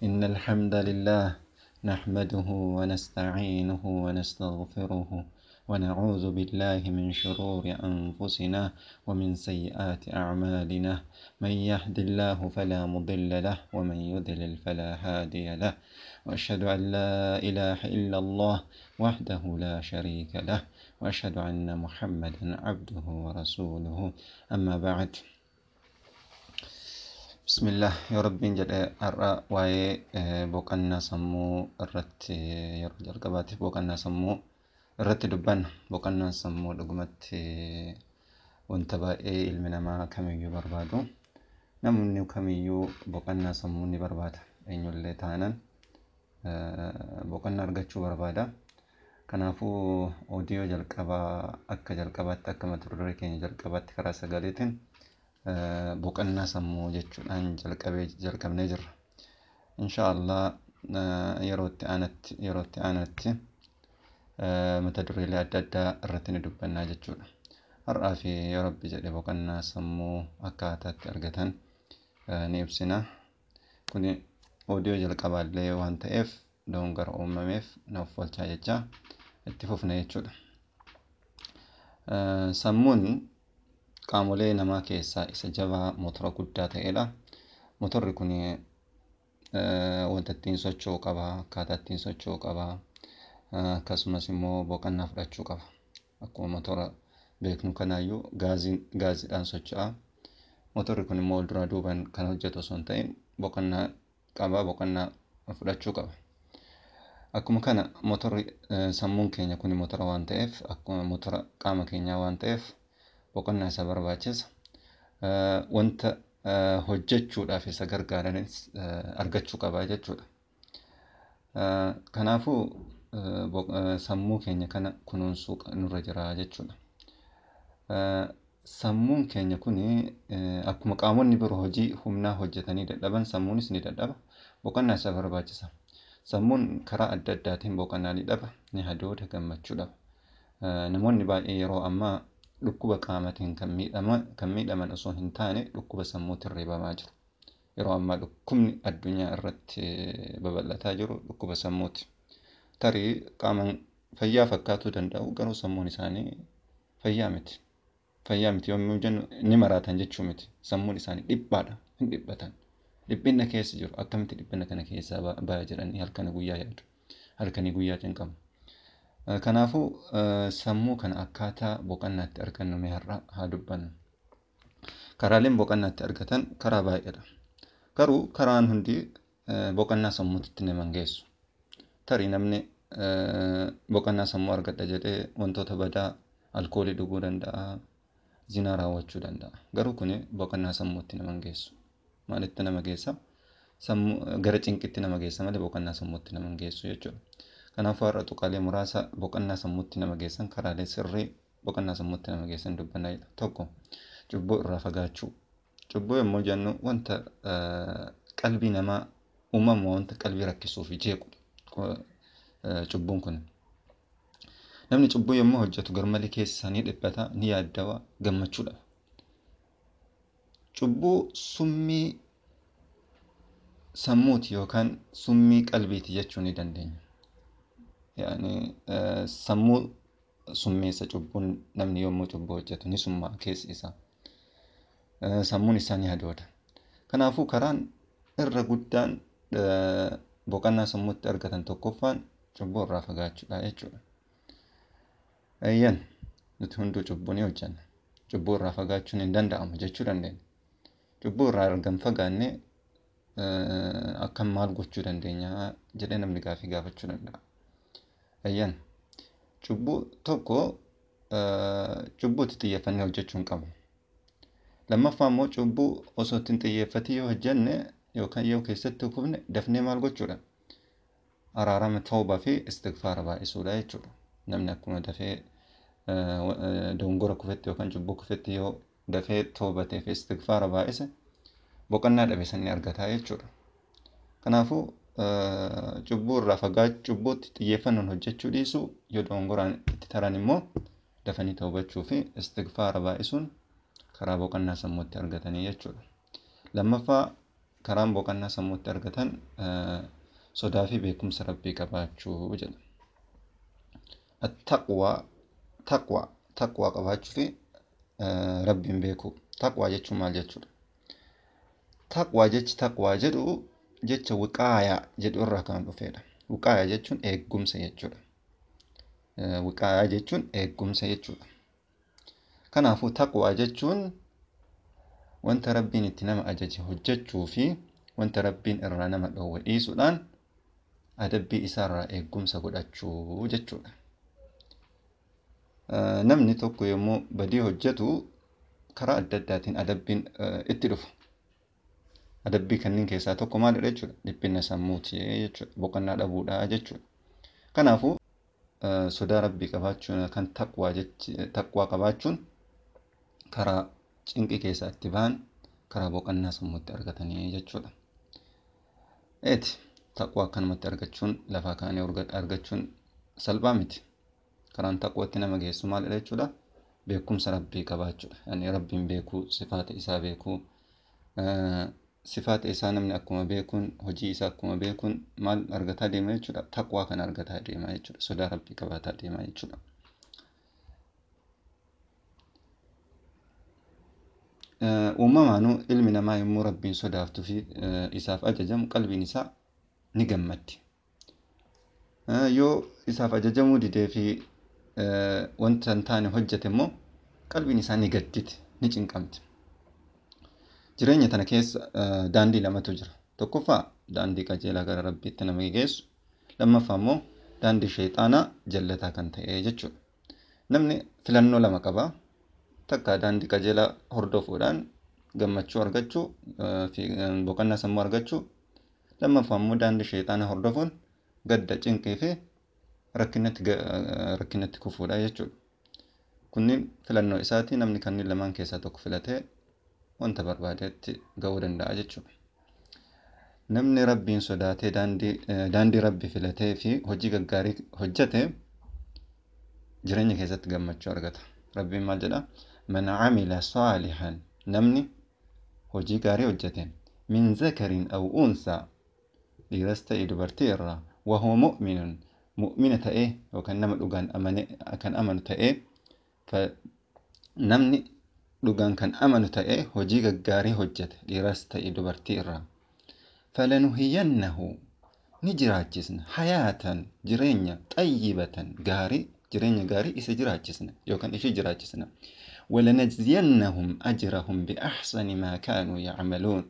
إن الحمد لله نحمده ونستعينه ونستغفره ونعوذ بالله من شرور أنفسنا ومن سيئات أعمالنا من يهد الله فلا مضل له ومن يضلل فلا هادي له وأشهد أن لا إله إلا الله وحده لا شريك له وأشهد أن محمدا عبده ورسوله أما بعد بسم الله يا رب جل أرى واي بوكنا سمو الرت يرجع القبات بوكنا سمو الرت دبان بوكنا سمو لقمت wanta baay'ee ilmi namaa kamiyyuu barbaadu namni kamiyyuu boqonnaa sammuu ni barbaada eenyullee taanaan boqonnaa argachuu barbaada kanaafuu oodiyoo jalqabaa akka jalqabaatti akka mata duree keenya jalqabaatti karaa sagaleetiin boqonnaa sammuu jechuudhaan jalqabee jalqabnee jirra inshaallah yerootti aanatti yerootti aanatti mata dureelee adda addaa irratti ni dubbannaa jechuudha har'aa fi yoo rabbi jedhe boqonnaa sammuu akkaataatti argatan ni ibsina kuni oodiyoo jalqabaallee waan ta'eef dogongora uumameef na uffolchaa jecha itti fufna jechuudha. Sammuun qaamolee namaa keessaa isa jabaa motora guddaa ta'edha. Motorri kun wanta ittiin socho'u qaba, akkaataa ittiin socho'u qaba, akkasumas immoo boqonnaa fudhachuu qaba. Akkuma motora beeknu kanaayyuu gaaziidhaan socho'a. Motorri kun immoo walduraa duubaan kan hojjetu osoo hin ta'in boqonnaa qaba, boqonnaa fudhachuu qaba. Akkuma kana motorri sammuun keenya kun motora waan ta'eef akkuma motora qaama keenyaa waan ta'eef boqonnaa isa barbaachisa. Wanta hojjechuudhaaf isa gargaaranis argachuu qaba jechuudha. Kanaafuu sammuu keenya kana kunuunsuu nurra jira jechuudha. Sammuun keenya kun akkuma qaamonni biroo hojii humnaa hojjetanii dadhaban sammuunis ni dadhaba. Boqonnaa isa barbaachisa. Sammuun karaa adda addaatiin boqonnaa ni dhaba, ni hadooda, gammachuu dhaba. Namoonni baay'ee yeroo ammaa dhukkuba qaamatiin kan miidhaman osoo hin taane dhukkuba sammuutiin reebamaa jiru. Yeroo ammaa dhukkubni addunyaa irratti babal'ataa jiru dhukkuba sammuuti. Tarii qaamaan fayyaa fakkaatuu danda'u garuu sammuun isaanii fayyaa miti. Fayyaa miti yommuu jennu ni maraatan jechuu miti. Sammuun isaanii dhiphaadha, hin dhiphatan. Dhiphinna keessa jiru. Akkamitti dhiphina kana keessaa ba'aa jedhanii halkanii guyyaa yaadu. Halkanii guyyaa cinqamu. Kanaafuu sammuu kana akkaataa boqonnaatti argannu mee har'a haa dubbannu. Karaaleen boqonnaatti argatan karaa baay'eedha. Garuu karaan hundi boqonnaa sammuutti nama hin geessu. Tarii namni boqonnaa sammuu argadha jedhee wantoota badaa alkoolii dhuguu danda'a, zinaa raawwachuu danda'a. Garuu kuni boqonnaa sammuutti nama hin geessu. Maalitti nama geessa? Gara cinqitti nama geessa malee boqonnaa sammuutti nama hin geessu jechuudha. Kanaafuu har'a tuqaalee muraasa boqonnaa sammuutti nama geessan karaalee sirrii boqonnaa sammuutti nama geessan dubbannaa jedha. Tokko cubbuu irraa fagaachuu. Cubbuu yommuu jennu wanta qalbii namaa uumama wanta qalbii rakkisuu fi jeequ cubbuun kun. Namni cubbuu yommuu hojjetu garmalee keessa isaa ni dhiphata, ni yaaddawa, gammachuu dhaba. Cubbuu summii sammuuti yookaan summii qalbiiti jechuu ni dandeenya. Yaani sammuu summeessa cubbuun namni yommuu cubbuu hojjetu ni summaa'a keessi isaa. Sammuun isaa ni hadooda. Kanaafuu karaan irra guddaan boqonnaa sammuutti argatan tokkoffaan cubbuu irraa fagaachuudha jechuudha. Eeyyan nuti hunduu cubbuu ni hojjenna. Cubbuu irraa fagaachuun hin danda'amu jechuu dandeenya. Cubbuu irraa erga hin fagaanne akkam maal gochuu dandeenya jedhee namni gaaffii gaafachuu danda'a. Eeyyan cubbuu tokko cubbuutti xiyyeeffannee hojjechuu hin qabnu. Lammaffaa immoo cubbuu osoo ittiin xiyyeeffatii yoo hojjenne yookaan yoo keessatti kufne dafnee maal gochuudha? Araarama toobaa fi istigfaara baay'isuudha jechuudha. Namni akkuma dafee dogongora kufetti yookaan cubbuu kufetti yoo dafee toobatee fi istigfaara baay'ise boqonnaa dhabe san ni argata jechuudha. Kanaafuu cubbuu irraa fagaachuu cubbuutti xiyyeeffannoon hojjechuu dhiisuu yoo dogongoraan itti taran immoo dafanii toobachuu fi istigfaara baay'isuun karaa boqonnaa sammuutti argatanii jechuudha. Lammaffaa karaan boqonnaa sammuutti argatan sodaa fi beekumsa rabbii qabaachuu jedha. Taqwaa taqwaa taqwaa qabaachuu fi rabbiin beekuu. Taqwaa jechuun maal jechuudha? Taqwaa jechi taqwaa jedhu jecha wiqaayaa jedhu irraa kan dhufedha. Wiqaayaa jechuun eegumsa jechuudha. Wiqaayaa jechuun eegumsa jechuudha. Kanaafuu taqwaa jechuun wanta rabbiin itti nama ajaje hojjechuu fi wanta rabbiin irraa nama dhoowwe dhiisuudhaan adabbii isaarraa eegumsa godhachuu jechuudha. Namni tokko yommuu badii hojjetu karaa adda addaatiin adabbiin itti dhufa. Adabbii kanneen keessaa tokko maalidha jechuudha? Dhiphina sammuuti jechuudha. Boqonnaa dhabuudha jechuudha. Kanaafuu sodaa rabbii qabaachuun kan taqwaa jechi taqwaa qabaachuun karaa cinqii keessaa itti bahan karaa boqonnaa sammuutti argatanii jechuudha. Eeti taqwaa akkanumatti argachuun lafaa kaanii argachuun salphaa miti. Karaan taqwaatti nama geessu maalidha jechuudha? Beekumsa rabbii qabaachuudha. Yani rabbiin beekuu, sifaata isaa beekuu, sifaata isaa namni akkuma beekuun, hojii isaa akkuma beekuun maal argataa deema jechuudha? Taqwaa kana argataa deema jechuudha. Sodaa rabbii qabaataa deema jechuudha. Uumamaanuu ilmi namaa yommuu rabbiin sodaattuu fi isaaf ajajamu qalbiin isaa ni gammaddi. Yoo isaaf ajajamuu didee fi wanta hin taane hojjete immoo qalbiin isaa ni gadditi, ni cinqamti. Jireenya tana keessa daandii lamatu jira. Tokkoffaa daandii qajeelaa gara rabbiitti nama geessu. Lammaffaa immoo daandii sheexaanaa jallataa kan ta'e jechuudha. Namni filannoo lama qaba. Takka daandii qajeelaa hordofuudhaan gammachuu argachuu fi boqonnaa sammuu argachuu. Lammaffaa immoo daandii sheexaanaa hordofuun gadda cinqii fi rakkinatti kufuudha jechuudha. Kunniin filannoo isaati namni kanneen lamaan keessaa tokko filatee wanta barbaadetti gahuu danda'a jechuudha. Namni rabbiin sodaatee daandii rabbii filatee fi hojii gaggaarii hojjete jireenya keessatti gammachuu argata. Rabbiin maal jedhaa? Man camila saalihan namni hojii gaarii hojjete min zakarin aw unsaa dhiiras ta'e dubartii irraa wahuwa mu'minun mu'mina ta'ee yookaan nama dhugaan amane kan amanu ta'ee namni dhugaan kan amanu ta'ee hojii gaggaarii hojjete dhiiras ta'e dubartii irraa falanuhiyyannahu ni jiraachisna hayaatan jireenya xayyibatan gaarii jireenya gaarii isa jiraachisna yookaan ishee jiraachisna ولنجزينهم أجرهم بأحسن ما كانوا يعملون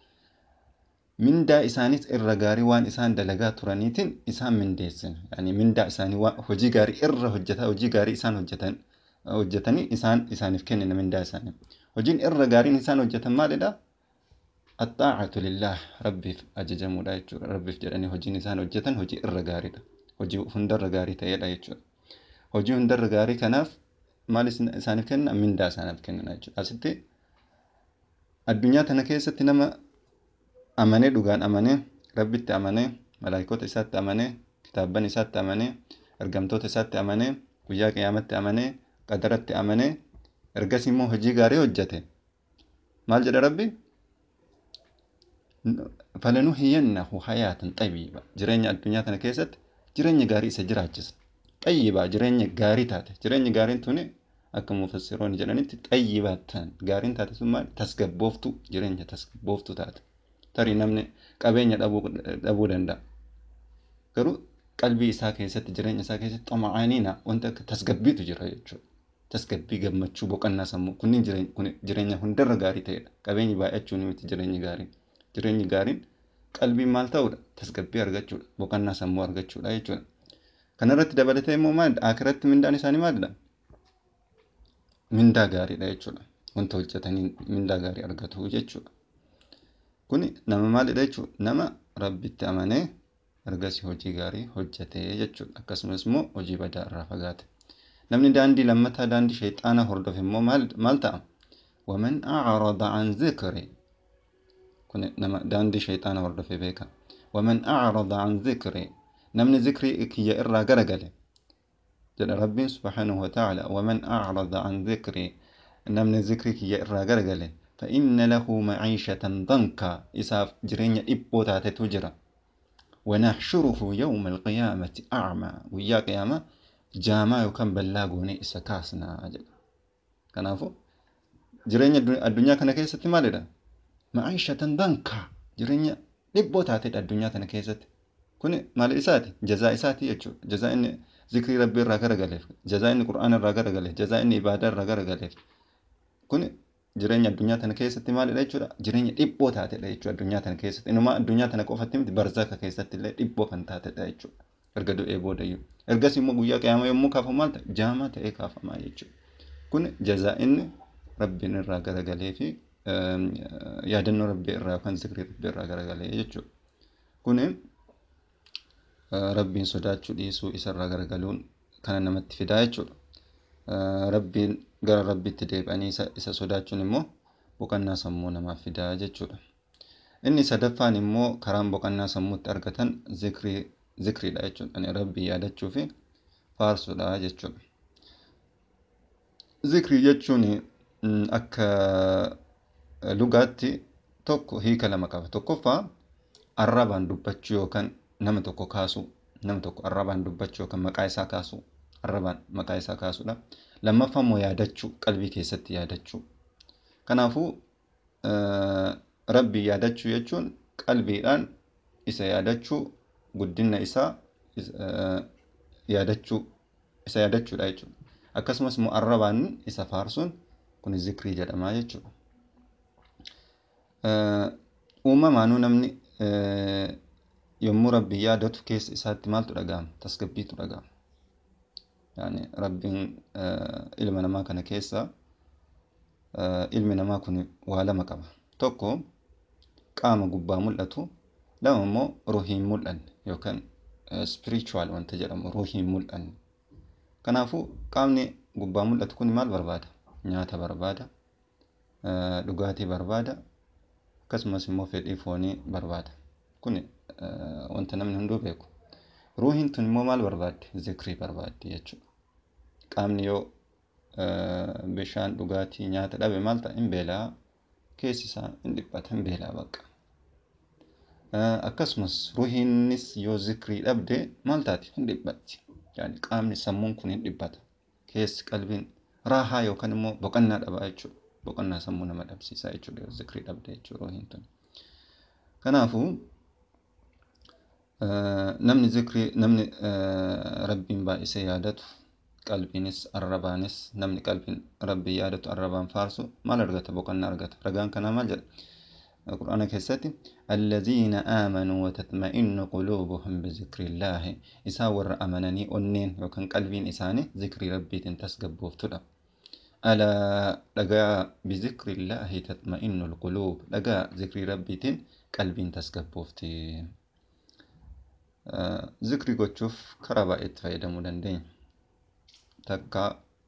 mindaa isaanis irra gaarii waan isaan dalagaa turaniitiin isaan mindeessina. Yani mindaa isaanii hojii gaarii irra hojjetaa hojii gaarii isaan hojjetan hojjetanii isaan isaaniif kennina mindaa isaanii. Hojiin irra gaariin isaan hojjetan maalidha? Axxaacatu lillaah rabbiif ajajamuudha jechuudha. Rabbiif jedhanii hojiin isaan hojjetan hojii irra gaariidha. Hojii hundarra gaarii ta'edha jechuudha. Hojii hundarra gaarii kanaaf maal isaaniif kenna? Mindaa isaaniif kennina jechuudha. Asitti addunyaa tana keessatti nama amanee dhugaan amanee rabbitti amanee malaayikoota isaatti amanee kitaabban isaatti amanee ergamtoota isaatti amanee guyyaa qiyyaamatti amanee qadaratti amanee ergas immoo hojii gaarii hojjete maal jedha rabbi falanuhiyyannahu hayaatan xayyiba jireenya addunyaa tana keessatti jireenya gaarii isa jiraachisa xayyibaa jireenya gaarii taate jireenya gaariin tuni akka mufassiroonni jedhanitti xayyibaa ta'an gaariin taate sun maal tasgabbooftuu jireenya tasgabbooftuu taate. tarii namni qabeenya dhabuu danda'a. Garuu qalbii isaa keessatti jireenya isaa keessatti xoma'aniina wanta akka tasgabbiitu jira jechuudha. Tasgabbii gammachuu boqonnaa sammuu kunniin jireenya hundarra gaarii ta'edha. Qabeenyi baay'achuun miti jireenyi gaariin. Jireenyi gaariin qalbiin maal ta'uudha? Tasgabbii argachuudha. Boqonnaa sammuu argachuudha jechuudha. Kanarratti dabalatee immoo maalidha? Akiratti mindaan isaanii maalidha? Mindaa gaariidha jechuudha. Wanta hojjetanii mindaa gaarii argatu jechuudha. Kuni nama maalidha jechuudha? Nama rabbitti amanee ergasii hojii gaarii hojjetee jechuudha. Akkasumas immoo hojii badaa irraa fagaate. Namni daandii lammataa daandii sheexaanaa hordofe immoo maal ta'a? Waman acrada an zikri kun nama daandii sheexaanaa hordofe beeka. Waman acrada an zikri namni zikrii kiyya irraa garagale jedha rabbiin subhaanahu wa ta'ala waman acrada an zikri namni zikrii kiyya irraa garagale فإن له معيشة ضنكا إساف جرين إبو تاتي تجرى ونحشره يوم القيامة أعمى ويا قيامة جاما يكن بلاغوني إسا كاسنا أجل كنافو جرين الدنيا كان كيست مالدا معيشة ضنكا جرين إبو تاتي الدنيا كان كيست كن مال إساتي جزاء إساتي يجو جزاء إني ذكري ربي الراغر غليف جزاء إني قرآن الراغر غليف جزاء إني إبادة الراغر غليف كن jireenya addunyaa tana keessatti maalidha jechuudha jireenya dhiphoo taatedha jechuudha addunyaa tana keessatti inuma addunyaa tana qofatti miti barzaka keessatti illee dhiphoo kan taatedha jechuudha erga du'ee boodayyuu ergas immoo guyyaa qiyaamaa yommuu kaafamu maal ta'a jaamaa ta'ee kaafamaa jechuudha kun jazaa'inni rabbiin irraa garagalee fi yaadannoo rabbii irraa yookaan zikrii rabbii irraa garagalee jechuudha kun rabbiin sodaachuu dhiisuu isarraa garagaluun kana namatti fidaa jechuudha. rabbiin gara rabbitti deebi'anii isa sodaachuun immoo boqonnaa sammuu namaaf fidaa jechuudha. Inni sadaffaan immoo karaan boqonnaa sammuutti argatan zikriidha jechuudha. Rabbii yaadachuu fi faarsuudha jechuudha. Zikrii jechuun akka lugaatti tokko hiika lama qaba. Tokkoffaa arrabaan dubbachuu yookaan nama tokko kaasuu nama tokko arrabaan dubbachuu yookaan maqaa isaa kaasuu arrabaan maqaa isaa kaasuudha. Lammaffaa immoo yaadachuu qalbii keessatti yaadachuu. Kanaafuu rabbii yaadachuu jechuun qalbiidhaan isa yaadachuu guddina isaa yaadachuu isa yaadachuudha jechuudha. Akkasumas immoo arrabaan isa faarsuun kun zikrii jedhama jechuudha. Uumamaanuu namni yommuu rabbii yaadatu keessa isaatti maaltu dhaga'ama? Tasgabbiitu dhaga'ama. Yani rabbiin ilma namaa kana keessa ilmi namaa kun waa lama qaba. Tokko qaama gubbaa mul'atu, lama immoo ruuhiin mul'anne yookaan spiritual wanta jedhamu ruuhiin mul'anne. Kanaafuu qaamni gubbaa mul'atu kun maal barbaada? Nyaata barbaada, dhugaatii barbaada, akkasumas immoo fedhii foonii barbaada. Kun wanta namni hunduu beeku. Ruuhiin tun immoo maal barbaaddi? Zikrii barbaaddi jechuudha. Qaamni yoo bishaan dhugaatii nyaata dhabe maal ta'a? Hin beela'a. Keessi isaa hin dhiphata, hin beela'a bakka. Akkasumas ruuhiinis yoo zikrii dhabde maal taati? Hin dhiphatti. Yani qaamni sammuun kun hin dhiphata. Keessi qalbiin raahaa yookaan immoo boqonnaa dhaba jechuudha. Boqonnaa sammuu nama dhabsiisa jechuudha yoo zikrii dhabde jechuudha ruuhiin tun. Kanaafuu namni zikrii namni rabbiin baay'isee yaadatu qalbiinis arrabaanis namni qalbiin rabbii yaadatu arrabaan faarsu maal argata boqonnaa argata ragaan kanaa maal jedha qur'aana keessatti alladhiina aamanuu watatma'innu quluubuhum bizikriillaahi isaan warra amananii onneen yookaan qalbiin isaanii zikrii rabbiitiin tasgabbooftudha alaa dhagaa bizikriillaahi tatma'innu alquluub dhagaa zikrii rabbiitiin qalbiin tasgabboofti zikrii gochuuf karaa baay'eetti fayyadamuu dandeenya. Takka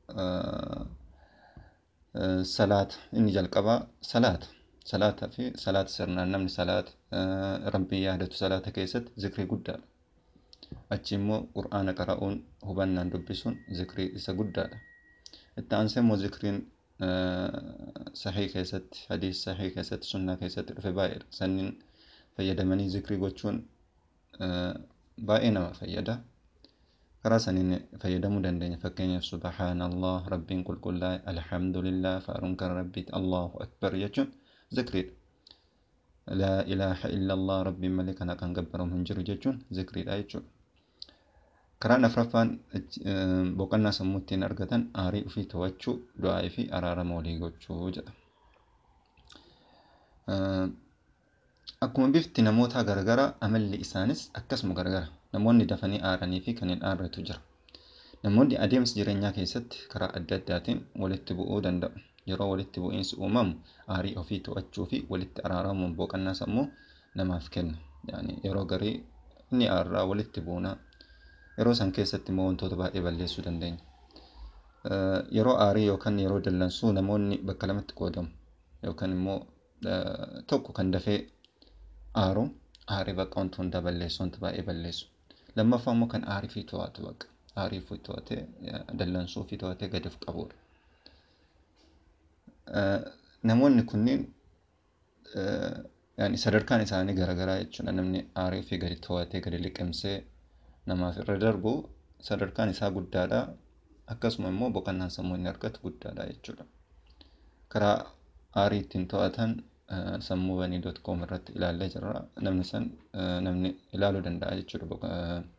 salaata inni jalqabaa salaata. Salaataa fi salaata sirnaan namni salaata rabbii yaadatu salaata keessatti zikrii guddaadha. Achi immoo qur'aana qara'uun hubannaan dubbisuun zikrii isa guddaadha. Itti aansee immoo zikriin sahii keessatti hadiis sahii keessatti sunnaa keessatti dhufe baay'eedha. Sanniin fayyadamanii zikrii gochuun baay'ee nama fayyada. Karaa saniin fayyadamuu dandeenya. Fakkeenyaaf subhaanallah rabbiin qulqullaa'e alhamdulillah faaruun kan rabbiiti allahu akbar jechuun zikriidha. Laa ilaaha illallah rabbiin malee kana kan gabbaramu hin jiru jechuun zikriidha jechuudha. Karaan afuraffaan boqonnaa sammuu ittiin argatan aarii ofii to'achuu, du'aa fi araarama walii gochuu jedha. Akkuma bifti namootaa garagara amalli isaanis akkasuma garagara. Namoonni dafanii aaranii fi kan hin aarretu jira. Namoonni adeemsa jireenyaa keessatti karaa adda addaatiin walitti bu'uu danda'u. Yeroo walitti bu'iinsi uumamu aarii ofii to'achuu fi walitti araaramuun boqonnaa sammuu namaaf kenna. Yani yeroo garii ni aarraa walitti buunaa. Yeroo san keessatti immoo wantoota baay'ee balleessuu dandeenya. Yeroo aarii yookaan yeroo dallansuu namoonni bakka lamatti qoodamu. Yookaan immoo tokko kan dafee aaru aarii bakka wanta hundaa balleessu wanta baay'ee balleessu. Lammaffaa immoo kan aarii fi to'atu bakka. Aarii fi to'atee dallansuu fi to'atee gadi of qabudha. namoonni kunniin yaani sadarkaan isaanii garaagaraa jechuudha. Namni aarii ofii gadi to'atee gadi liqimsee namaaf irra darbu sadarkaan isaa guddaadha. Akkasuma immoo boqonnaan sammuu inni argatu guddaadha jechuudha. Karaa aarii ittiin to'atan sammuu banii doot koom irratti ilaallee jirra. Namni san namni ilaaluu danda'a jechuudha.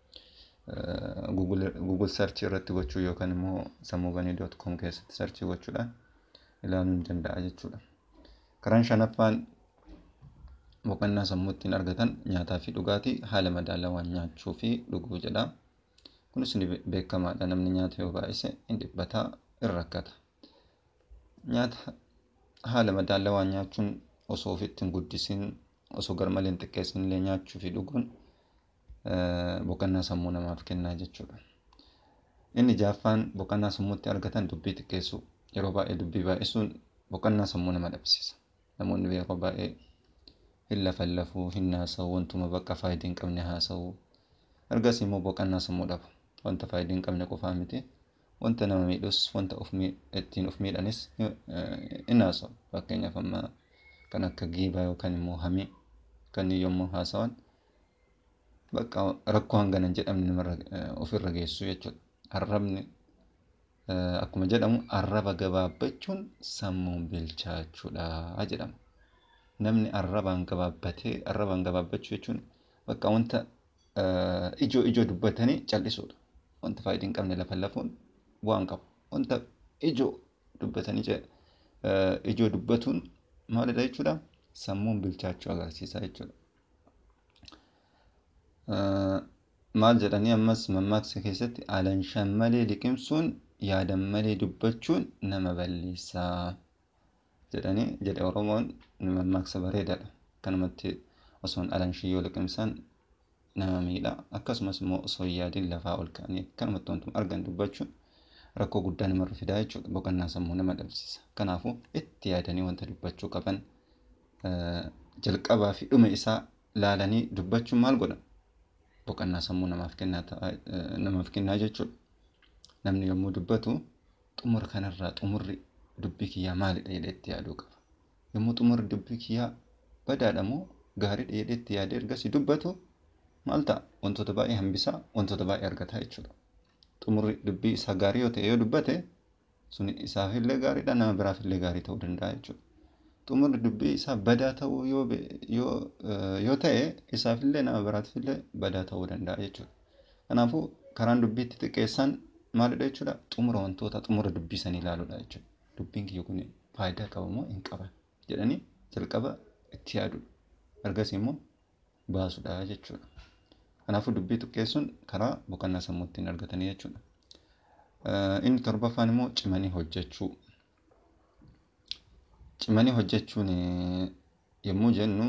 Google sarchii irratti gochuu yookaan immoo sammuu banii doot koom keessatti sarchii gochuudhaan ilaaluu ni danda'a jechuudha. Karaan shanaffaan boqonnaa sammuu ittiin argatan nyaataa fi dhugaatii haala madaalawaan nyaachuu fi dhuguu jedha. Kunis ni beekamaadha. Namni nyaata yoo baay'ise hin dhibbataa, hin rakkata. Nyaata haala madaalawaan nyaachuun osoo ofitti hin guddisiin, osoo garmalee hin xiqqeessin illee nyaachuu fi dhuguun boqonnaa sammuu namaaf kennaa jechuudha. Inni jaaffaan boqonnaa sammuutti argatan dubbii xiqqeessuu. Yeroo baay'ee dubbii baay'isuun boqonnaa sammuu nama dhabsiisa. Namoonni yeroo baay'ee hin lafallafuu, hin haasa'u, wantuma bakka faayidaa hin qabne haasa'u. Ergasii immoo boqonnaa sammuu dhabu. Wanta faayidaa hin qabne qofaa miti. Wanta nama miidhus, wanta ittiin of miidhanis hin haasa'u. Fakkeenyaaf amma kan akka giibaa yookaan immoo hamii kan yommuu haasa'an bakka rakkoo hangana hin jedhamne namarra ofirra geessu jechuudha. Arrabni akkuma jedhamu arraba gabaabbachuun sammuun bilchaachuudha jedhama. Namni arrabaan gabaabbatee arrabaan gabaabbachuu jechuun bakka wanta ijoo ijoo dubbatanii callisuudha. Wanta faayidaa hin qabne lafallafuun bu'aa hin qabu. Wanta ijoo dubbatanii ijoo dubbatuun maalidha jechuudha? Sammuun bilchaachuu agarsiisa jechuudha. Maal jedhanii ammas mammaaksa keessatti alanshaan malee liqimsuun yaadan malee dubbachuun nama balleessaa jedhanii jedhe Oromoon mammaaksa bareedaadha. Kanumatti osoo hin alanshii yoo liqimsan nama miidha. Akkasumas immoo osoo hin yaadin lafaa ol ka'anii kanumatti wantuma argan dubbachuun rakkoo guddaa namarra fidaa jechuudha. Boqonnaa sammuu nama dhabsiisa. Kanaafuu itti yaadanii wanta dubbachuu qaban jalqabaa fi dhuma isaa laalanii dubbachuun maal godha? Boqonnaa sammuu namaaf kennaa jechuudha. Namni yommuu dubbatu xumura kanarraa xumurri dubbii kiyyaa maalidha jedhee itti yaaduu qaba. Yommuu xumurri dubbii kiyyaa badaadha moo gaariidha jedhee itti yaadee ergasii dubbatu maal ta'a? Wantoota baay'ee hambisaa, wantoota baay'ee argata jechuudha. Xumurri dubbii isaa gaarii yoo ta'e yoo dubbate sun isaafillee gaariidha nama biraafillee gaarii ta'uu danda'a jechuudha. Xumurri dubbii isaa badaa ta'uu yoo ta'e isaafillee nama biraatiifillee badaa ta'uu danda'a jechuudha. Kanaafuu karaan dubbii itti xiqqeessan maalidha jechuudha? Xumura wantoota xumura dubbii sanii ilaaluudha jechuudha. Dubbiin kiyya kun faayidaa qaba moo hin qaban jedhanii jalqaba itti yaadudha. Ergasii immoo baasudha jechuudha. Kanaafuu dubbii xiqqeessuun karaa boqonnaa sammuu ittiin argatanii jechuudha. Inni torbaffaan immoo cimanii hojjechuu. Cimanii hojjechuun yommuu jennu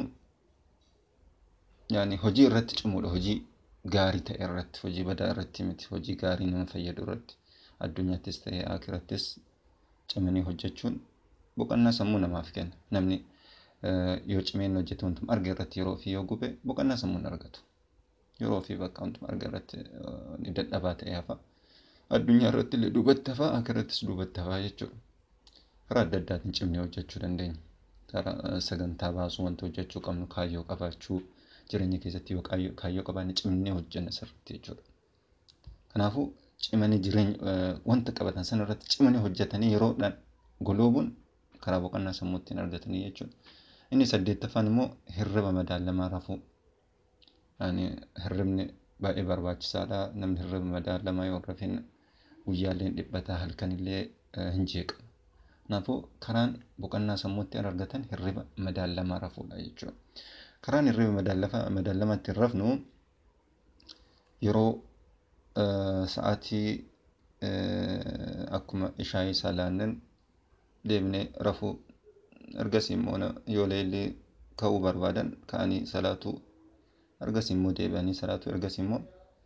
yaani hojii irratti cimuudha. Hojii gaarii ta'e irratti, hojii badaa irratti miti. Hojii gaarii nama fayyadu irratti addunyaattis ta'ee akirattis cimanii hojjechuun boqonnaa sammuu namaaf kenna. Namni yoo cimeen hojjete wantuma arge irratti yeroo ofii yoo gube boqonnaa sammuu hin argatu. Yeroo ofii bakka wantuma arge irratti ni dadhabaa ta'ee hafa. Addunyaa irratti illee duubatti hafa, akirattis duubatti hafa jechuudha. Karaa adda addaatiin cimnee hojjechuu dandeenya. Karaa sagantaa baasuu wanta hojjechuu qabnu kaayyoo qabaachuu jireenya keessatti yoo kaayyoo qabaanne cimnee hojjenna sirriitti jechuudha. Kanaafuu cimanii jireenya wanta qabatan sana irratti cimanii hojjetanii yeroodhaan goloobuun karaa boqonnaa sammuu ittiin argatanii jechuudha. Inni saddeettaffaan immoo hirriba madaalamaa rafuu. Hirribni baay'ee barbaachisaadha. Namni hirriba madaalamaa yoo rafin guyyaallee dhiphataa halkanillee hin jeeqamu. Kanaafuu karaan boqonnaa sammuu ittiin argatan hirriba madaalamaa rafuudha jechuudha. Karaan hirriba madaalamaa ittiin rafnu yeroo sa'aatii akkuma ishaayii salaannen deemnee rafuu ergasii immoo yoo leellii ka'uu barbaadan ka'anii salaatuu ergasii immoo deebi'anii salaatuu ergasii immoo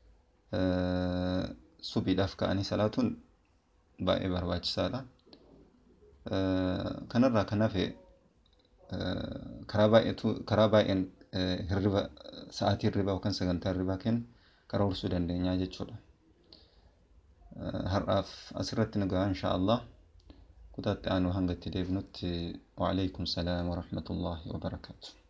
subiidhaaf ka'anii salaatuun baay'ee barbaachisaadha. Kanarraa kan hafe karaa baay'eetu karaa baay'een hirriba sa'aatii hirribaa yookaan sagantaa hirribaa kennu karoorsuu dandeenya jechuudha. Har'aaf asirratti nu gahaa inshaallah. kutaatti aanu hanga itti deebinutti waalaikum salaam warahmatullaahi wabarakaatu